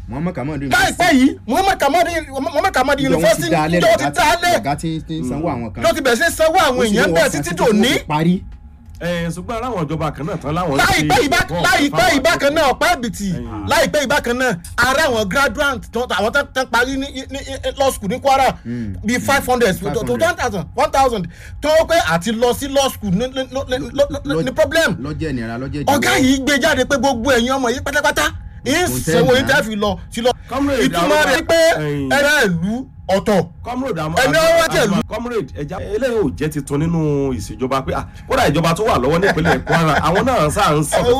muhammed kamadu láìpẹ́ yìí muhammed kamadi muhammed kamadi university ìjọ ti dá lẹ̀ ọ̀gá tí tí ń sanwó àwọn kan ló ti bẹ̀rẹ̀ sí sanwó àwọn èèyàn bẹ́ẹ̀ títí dòní parí ẹ ṣùgbọ́n aláwọn ìjọba kan náà tán láwọn. láìpẹ́ ìbá láìpẹ́ ìbákan náà ọ̀pá ẹ̀bìtì Ẹ̀yìn. láìpẹ́ ìbákan náà ara àwọn graduate tó àwọn tó tó parí ní ní ní law school ní kwara bíi five hundred to to one thousand one thousand tó pé àti lọ sí law school ní ní ní ní problem lọ́jọ́ ìnira lọ́jọ́ ìjọba ọ̀gá yìí gbé jáde pé gbogbo ẹ̀yin ọmọ yìí pátápátá yìí Kò tẹ́ sanwó yìí ẹ̀ tẹ́ fi lọ sí lọ Comrade, ìtumọ̀ àwọn- rẹ̀ pé Ẹ̀yìn. ẹ̀rẹ́ ìlú ọ̀tọ̀ comrade àmọ́ Ẹni ọwọ́ wá tẹ̀lú. comrade ẹja eléyìí ò jẹ́ titun nínú ìṣèjọba pé ah kódà ìjọba tó wà lọ́wọ́ nípínlẹ̀ kwara àwọn náà sáà ń sọ